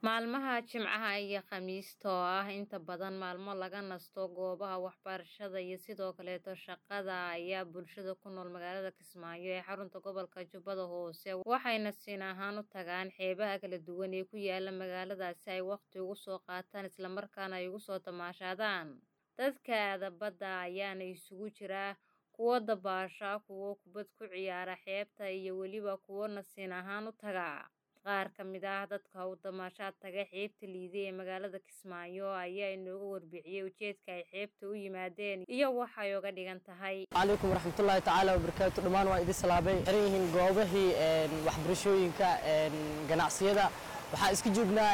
Maalmaha Jimcaha iyo Khamiista oo ah inta badan maalmo laga nasto goobaha waxbarashada iyo sidoo kaleeto shaqada ayaa bulshada ku nool magaalada Kismaayo ee xarunta gobolka Jubbada Hoose waxay nasiin ahaan u tagaan xeebaha kala duwan ee ku yaala magaalada si ay waqti ugu soo qaataan isla markaana ay ugu soo tamaashadaan. Dadka aada badda ayaana isugu jira kuwa dabaasha, kuwa kubad ku ciyaara xeebta iyo weliba kuwa nasiin ahaan u taga. Qaar ka mid ah dadka u damaashaad taga xeebta Liide ee magaalada Kismaayo ayaa inooga warbixiyay ujeedka ay xeebta u yimaadeen iyo waxa ay uga dhigan tahay. calaykum waraxmatullaahi tacaala wabarakaatu dhammaan waa idin salaamay xiran yihiin goobahii waxbarashooyinka ganacsiyada waxaan iska joognaa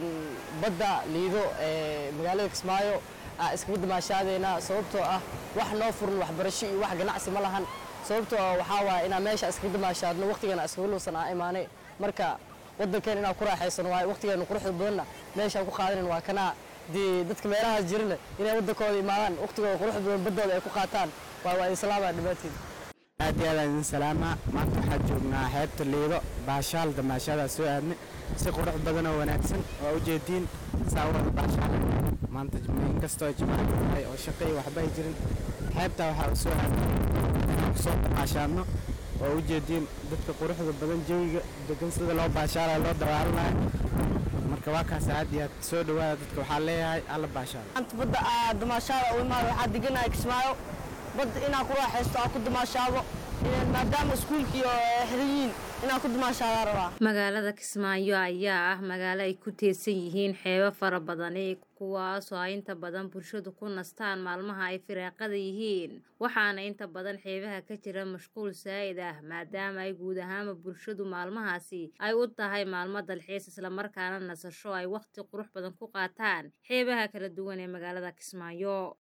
badda liido ee magaalada kismaayo aan iskaga damaashaadeynaa sababtoo ah wax noo furan waxbarasho iyo wax ganacsi ma lahan sababtoo ah waxaa waaya inaan meesha iskaga damaashaadno waqtigana iskaga luusan aan imaanay marka waddankeena inaan ku raaxaysano waayo waqtigeena quruxda badanna meeshaan ku qaadanan waa kanaa dee dadka meelahaas jirana inay waddankooda imaadaan waqtigooda quruxda badan baddooda ay ku qaataan waa waa idin salaamaa dhammaantiin aad iyo aad aan idin salaamaa maanta waxaan joognaa xeebta liido baashaal damaashaadaa soo aadnay si qurux badan oo wanaagsan waa ujeediin saa wada baashaal maanta inkastoo jimaaca tahay oo shaqo iyo waxba ay jirin xeebtaa waxaa u soo aadnay inaan kusoo damaashaadno waa ujeediin dadka quruxda badan jawiga degan sida loo baashaalayo loo dawaalanayo marka waa kaas aad iyo aad soo dhawaada dadka waxaa leeyahay alla baashaalo maanta badda aa damaashaada u imaado waxaa deganahay kismaayo badda inaan ku raaxaysto aan ku damaashaado maadaama iskuulkii oo xiran yihiin inaan ku damaashaadaa rabaa Magaalada Kismaayo ayaa ah magaalo ay ku teedsan yihiin xeebo fara badan kuwaasoo ay inta badan bulshadu ku nastaan maalmaha ay firaaqada yihiin waxaana inta badan xeebaha ka jira mashquul saa'id ah maadaama ay guud ahaanba bulshadu maalmahaasi ay u tahay maalmo dalxiis isla markaana nasasho ay waqti qurux badan ku qaataan xeebaha kala duwan ee magaalada Kismaayo